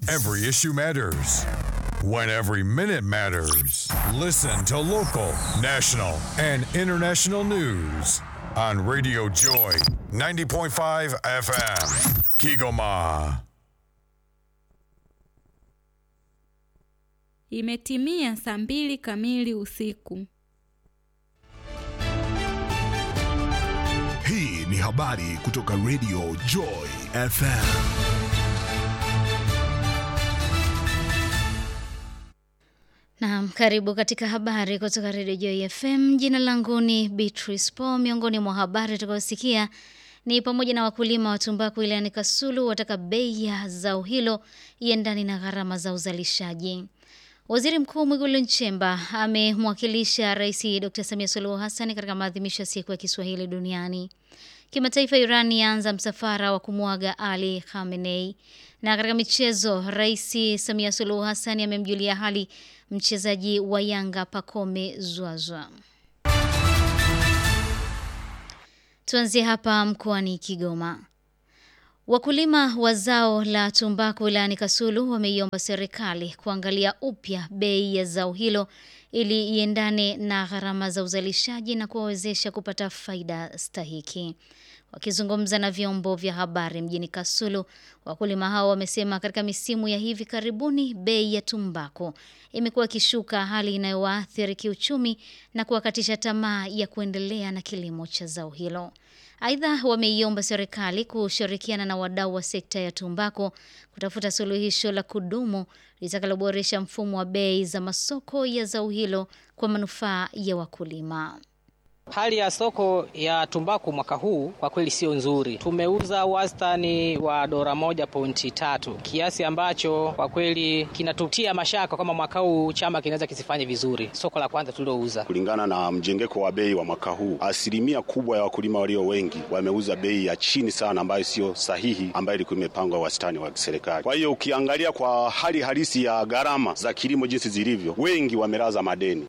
Every issue matters. When every minute matters. Listen to local, national, and international news on Radio Joy 90.5 FM. Kigoma. Imetimia saa mbili kamili usiku. Hii ni habari kutoka Radio Joy FM. Naam, karibu katika habari kutoka Radio Joy FM. Jina langu ni Beatrice Paul. Miongoni mwa habari tutakayosikia ni pamoja na wakulima wa tumbaku wilayani Kasulu wataka bei ya zao hilo iendane na gharama za uzalishaji. Waziri Mkuu Mwigulu Nchemba amemwakilisha Rais Dr. Samia Suluhu Hassan katika maadhimisho ya siku ya Kiswahili duniani. Kimataifa, Iran yaanza msafara wa kumwaga Ali Khamenei. Na katika michezo, Rais Samia Suluhu Hassan amemjulia hali mchezaji wa Yanga Pacome Zouzoua. Tuanzie hapa mkoani Kigoma. Wakulima wa zao la tumbaku wilayani Kasulu wameiomba serikali kuangalia upya bei ya zao hilo ili iendane na gharama za uzalishaji na kuwawezesha kupata faida stahiki. Wakizungumza na vyombo vya habari mjini Kasulu, wakulima hao wamesema katika misimu ya hivi karibuni bei ya tumbaku imekuwa ikishuka, hali inayowaathiri kiuchumi na kuwakatisha tamaa ya kuendelea na kilimo cha zao hilo. Aidha, wameiomba serikali kushirikiana na wadau wa sekta ya tumbaku kutafuta suluhisho la kudumu litakaloboresha mfumo wa bei za masoko ya zao hilo kwa manufaa ya wakulima. Hali ya soko ya tumbaku mwaka huu kwa kweli sio nzuri. Tumeuza wastani wa dola moja pointi tatu, kiasi ambacho kwa kweli kinatutia mashaka kama mwaka huu chama kinaweza kisifanye vizuri. Soko la kwanza tulilouza, kulingana na mjengeko wa bei wa mwaka huu, asilimia kubwa ya wakulima walio wengi wameuza bei ya chini sana, ambayo sio sahihi, ambayo ilikuwa imepangwa wastani wa serikali. Kwa hiyo ukiangalia kwa hali halisi ya gharama za kilimo jinsi zilivyo, wengi wamelaza madeni.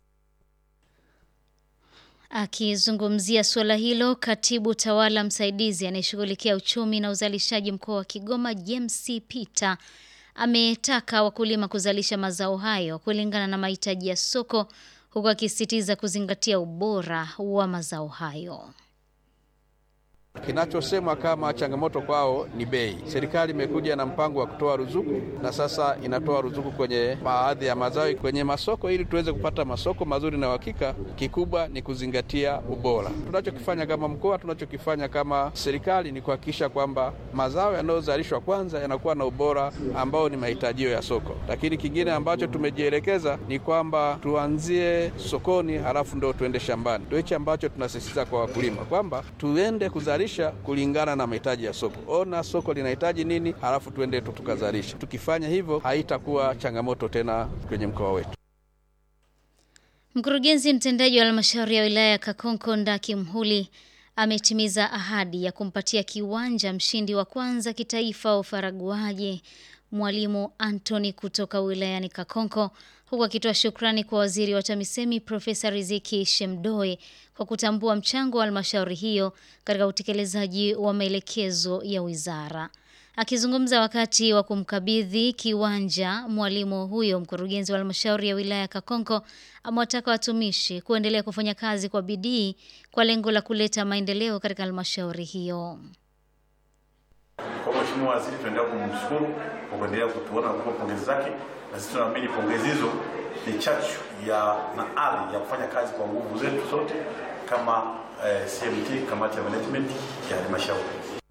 Akizungumzia suala hilo, katibu tawala msaidizi anayeshughulikia uchumi na uzalishaji mkoa wa Kigoma, James Peter, ametaka wakulima kuzalisha mazao hayo kulingana na mahitaji ya soko, huku akisisitiza kuzingatia ubora wa mazao hayo. Kinachosemwa kama changamoto kwao ni bei. Serikali imekuja na mpango wa kutoa ruzuku na sasa inatoa ruzuku kwenye baadhi ya mazao kwenye masoko, ili tuweze kupata masoko mazuri na uhakika. Kikubwa ni kuzingatia ubora. Tunachokifanya kama mkoa, tunachokifanya kama serikali ni kuhakikisha kwamba mazao yanayozalishwa kwanza yanakuwa na ubora ambao ni mahitajio ya soko, lakini kingine ambacho tumejielekeza ni kwamba tuanzie sokoni, halafu ndo tuende shambani. Ndio hichi ambacho tunasisitiza kwa wakulima kwamba tuende kuzalisha kulingana na mahitaji ya soko. Ona soko linahitaji nini, halafu tuende tu tukazalisha. Tukifanya hivyo, haitakuwa changamoto tena kwenye mkoa wetu. Mkurugenzi mtendaji wa halmashauri ya wilaya ya Kakonko Ndaki Mhuli ametimiza ahadi ya kumpatia kiwanja mshindi wa kwanza kitaifa wa ufaraguaji Mwalimu Anthony kutoka wilayani Kakonko huku akitoa shukrani kwa waziri wa TAMISEMI Profesa Riziki Shemdoe kwa kutambua mchango wa halmashauri hiyo katika utekelezaji wa maelekezo ya wizara. Akizungumza wakati wa kumkabidhi kiwanja mwalimu huyo, mkurugenzi wa halmashauri ya wilaya ya Kakonko amewataka watumishi kuendelea kufanya kazi kwa bidii kwa lengo la kuleta maendeleo katika halmashauri hiyo. Kwa Mheshimiwa Waziri, tunaendelea kumshukuru kwa kuendelea kutuona kwa pongezi zake, na sisi tunaamini pongezi hizo ni chachu ya na ari ya kufanya kazi kwa nguvu zetu sote kama eh, CMT, kamati ya management ya halmashauri.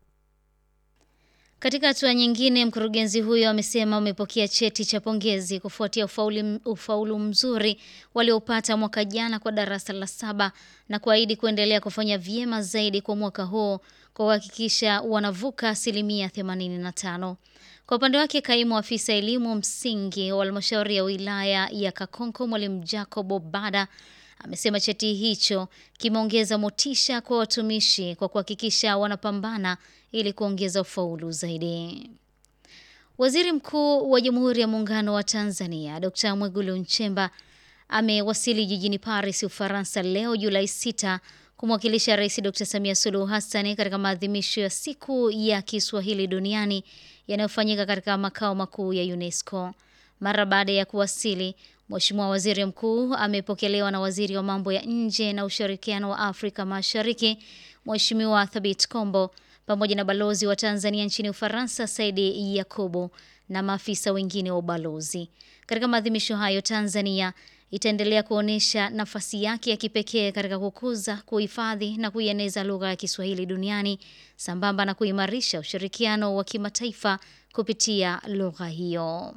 Katika hatua nyingine, mkurugenzi huyo amesema umepokea cheti cha pongezi kufuatia ufaulu, ufaulu mzuri waliopata mwaka jana kwa darasa la saba na kuahidi kuendelea kufanya vyema zaidi kwa mwaka huo kwa kuhakikisha wanavuka asilimia 85. Kwa upande wake, kaimu afisa elimu msingi wa halmashauri ya wilaya ya Kakonko mwalimu Jacob Obada amesema cheti hicho kimeongeza motisha kwa watumishi kwa kuhakikisha wanapambana ili kuongeza ufaulu zaidi. Waziri Mkuu wa Jamhuri ya Muungano wa Tanzania Dr. Mwigulu Nchemba amewasili jijini Paris, Ufaransa leo Julai 6 kumwakilisha Rais Dr. Samia Suluhu Hassan katika maadhimisho ya siku ya Kiswahili duniani yanayofanyika katika makao makuu ya UNESCO. Mara baada ya kuwasili, Mheshimiwa Waziri Mkuu amepokelewa na Waziri wa Mambo ya Nje na Ushirikiano wa Afrika Mashariki, Mheshimiwa Thabit Kombo, pamoja na balozi wa Tanzania nchini Ufaransa, Saidi Yakubu, na maafisa wengine wa ubalozi. Katika maadhimisho hayo, Tanzania itaendelea kuonyesha nafasi yake ya kipekee katika kukuza, kuhifadhi na kuieneza lugha ya Kiswahili duniani sambamba na kuimarisha ushirikiano wa kimataifa kupitia lugha hiyo.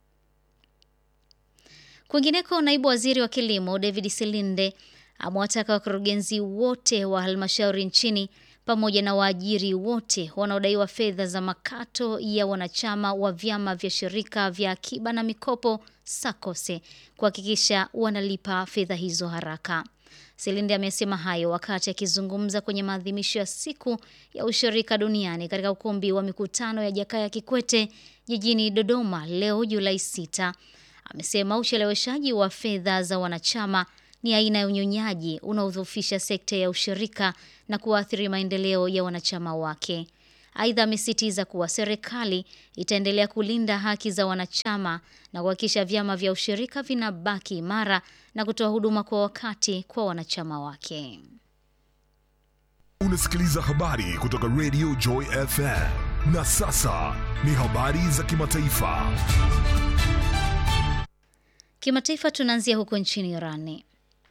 Kwingineko, naibu waziri wa kilimo David Silinde amewataka wakurugenzi wote wa halmashauri nchini pamoja na waajiri wote wanaodaiwa fedha za makato ya wanachama wa vyama vya shirika vya akiba na mikopo SACCOS kuhakikisha wanalipa fedha hizo haraka. Silinde amesema hayo wakati akizungumza kwenye maadhimisho ya siku ya ushirika duniani katika ukumbi wa mikutano ya Jakaya Kikwete jijini Dodoma leo Julai 6. Amesema ucheleweshaji wa fedha za wanachama ni aina ya unyonyaji unaodhoofisha sekta ya ushirika na kuathiri maendeleo ya wanachama wake. Aidha, amesisitiza kuwa serikali itaendelea kulinda haki za wanachama na kuhakikisha vyama vya ushirika vinabaki imara na kutoa huduma kwa wakati kwa wanachama wake. Unasikiliza habari kutoka Radio Joy FM. Na sasa ni habari za kimataifa. Kimataifa tunaanzia huko nchini Irani.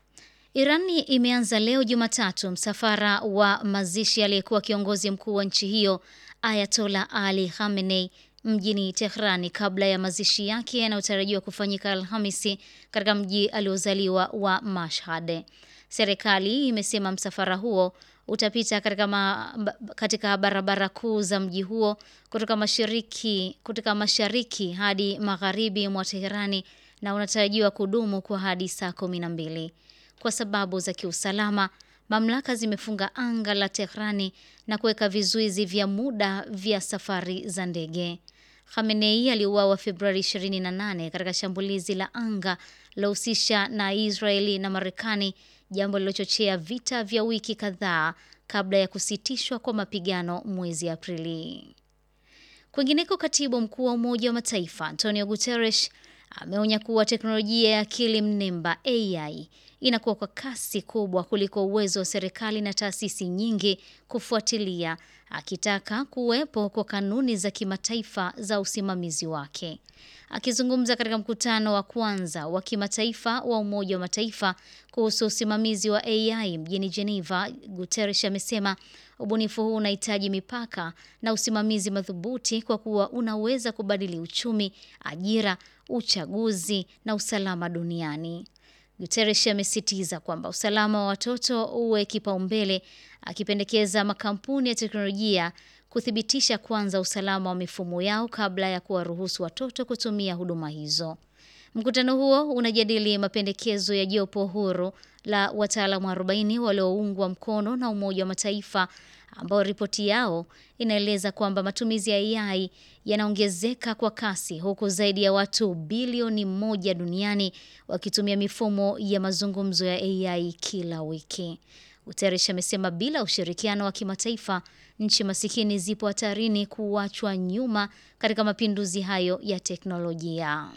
Irani imeanza leo Jumatatu msafara wa mazishi aliyekuwa kiongozi mkuu wa nchi hiyo Ayatola Ali Khamenei mjini Tehrani kabla ya mazishi yake yanayotarajiwa kufanyika Alhamisi katika mji aliozaliwa wa Mashhad. Serikali imesema msafara huo utapita katika, ma, katika barabara kuu za mji huo kutoka mashariki, kutoka mashariki hadi magharibi mwa Teherani na unatarajiwa kudumu kwa hadi saa kumi na mbili. Kwa sababu za kiusalama, mamlaka zimefunga anga la Tehrani na kuweka vizuizi vya muda vya safari za ndege. Khamenei aliuawa Februari 28 katika shambulizi la anga lohusisha na Israeli na Marekani, jambo lilochochea vita vya wiki kadhaa kabla ya kusitishwa kwa mapigano mwezi Aprili. Kwingineko, katibu mkuu wa Umoja wa Mataifa Antonio Guterres ameonya kuwa teknolojia ya akili mnemba AI inakuwa kwa kasi kubwa kuliko uwezo wa serikali na taasisi nyingi kufuatilia, akitaka kuwepo kwa kanuni za kimataifa za usimamizi wake. Akizungumza katika mkutano wa kwanza wa kimataifa wa Umoja wa Mataifa kuhusu usimamizi wa AI mjini Geneva, Guterres amesema ubunifu huu unahitaji mipaka na usimamizi madhubuti kwa kuwa unaweza kubadili uchumi, ajira, uchaguzi na usalama duniani. Guterres amesitiza kwamba usalama wa watoto uwe kipaumbele, akipendekeza makampuni ya teknolojia kuthibitisha kwanza usalama wa mifumo yao kabla ya kuwaruhusu watoto kutumia huduma hizo. Mkutano huo unajadili mapendekezo ya jopo huru la wataalamu 40 walioungwa mkono na Umoja wa Mataifa ambao ripoti yao inaeleza kwamba matumizi ya AI yanaongezeka kwa kasi huku zaidi ya watu bilioni moja duniani wakitumia mifumo ya mazungumzo ya AI kila wiki. Guterres amesema bila ushirikiano wa kimataifa, nchi masikini zipo hatarini kuachwa nyuma katika mapinduzi hayo ya teknolojia.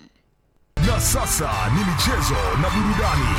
Na sasa ni michezo na burudani.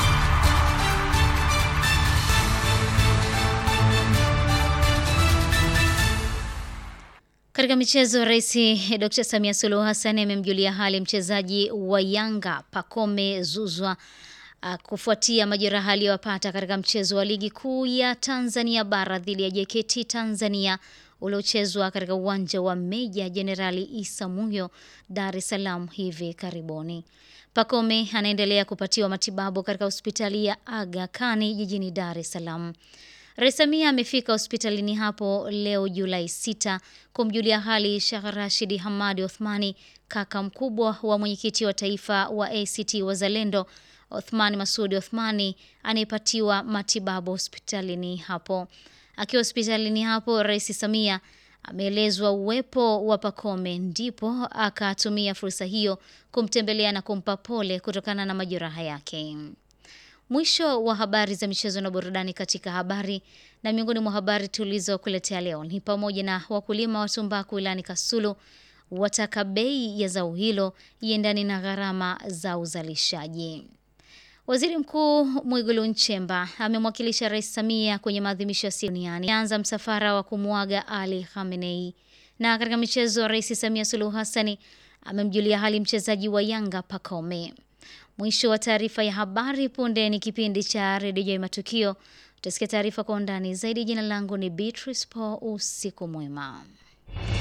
Katika michezo, Rais Dr. Samia Suluhu Hassan amemjulia hali mchezaji wa Yanga Pacome Zuzwa uh, kufuatia majeraha aliyopata katika mchezo wa ligi kuu ya Tanzania bara dhidi ya JKT Tanzania uliochezwa katika uwanja wa Meja Jenerali Isa Muhyo, Dar es Salaam hivi karibuni. Pacome anaendelea kupatiwa matibabu katika hospitali ya Aga Khan jijini Dar es Salaam. Rais Samia amefika hospitalini hapo leo Julai 6 kumjulia hali Sheikh Rashid Hamadi Othmani, kaka mkubwa wa mwenyekiti wa taifa wa ACT Wazalendo Othmani Masudi Othmani anayepatiwa matibabu hospitalini hapo. Akiwa hospitalini hapo, Rais Samia ameelezwa uwepo wa Pacome, ndipo akatumia fursa hiyo kumtembelea na kumpa pole kutokana na majeraha yake. Mwisho wa habari za michezo na burudani katika habari. Na miongoni mwa habari tulizokuletea leo ni pamoja na wakulima wa tumbaku wilayani Kasulu wataka bei ya zao hilo iendane na gharama za uzalishaji. Waziri Mkuu Mwigulu Nchemba amemwakilisha Rais Samia kwenye maadhimisho ya siku duniani. Anza msafara wa kumwaga Ali Khamenei. Na katika michezo, Rais Samia Suluhu Hassani amemjulia hali mchezaji wa Yanga Pacome. Mwisho wa taarifa ya habari. Punde ni kipindi cha redio ya matukio. Utasikia taarifa kwa undani zaidi. Jina langu ni Beatrice Paul. Usiku mwema.